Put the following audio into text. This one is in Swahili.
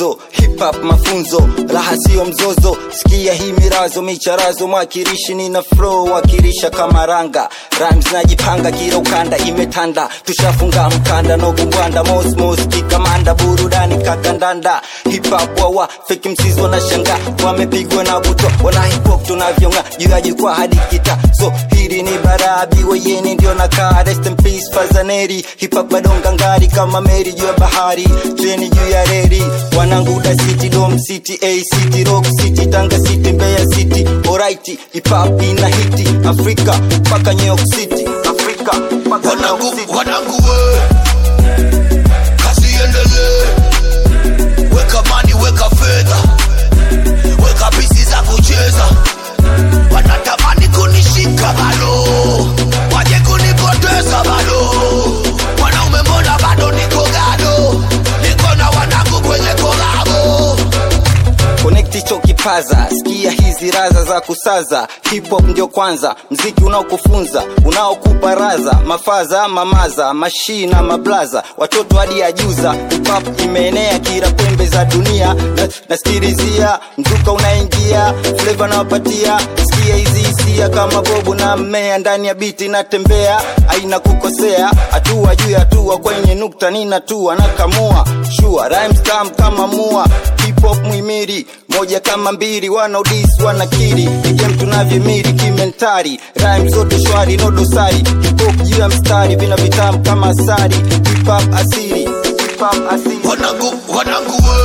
mwanzo hip hop mafunzo raha sio mzozo sikia hii mirazo micharazo mwakilishi nina flow wakilisha kama ranga rhymes najipanga kila ukanda imetanda tushafunga mkanda nogumbwanda mosmos kikamanda burudani kakandanda hip hop wawa feki msizo na shanga wamepigwa na buto wana hip hop tunavyonga juu ya jukwaa hadi kita so hili ni barabi weyeni ndio nakaa rest in peace fazaneri hip hop bado ngangari kama meri juu ya bahari treni juu ya reri wanangu da city dom city a city rock city tanga city mbeya city alright hip hop ina hiti afrika mpaka new york city afrika mpaka new york wanangu city wanangu we kazi iendelee weka mani weka fedha weka pisi za kucheza wanatamani kunishika bado waje kunipoteza bado mwanaume mbona bado niko gado niko na wanangu kwenye kolabo connect hicho kipaza sikia hizi raza za kusaza hip hop ndio kwanza mziki unaokufunza unaokupa raza mafaza mamaza mashina mablaza watoto hadi ajuza hip hop imeenea kila pembe za dunia na, naskirizia mzuka unaingia fleva nawapatia sikia hizi hisia kama bobu na mmea ndani ya biti natembea aina kukosea hatua juu ya hatua kwenye nukta ninatua nakamua shua rhymes tam kama mua hip hop muhimiri moja kama mbili wanaodis wanakiri igem tunavyomiri kimentari rhyme zote shwari no dosari hip hop juu ya mstari vina vitamu kama asari hip hop asiri hip hop asiri wanangu wanangu we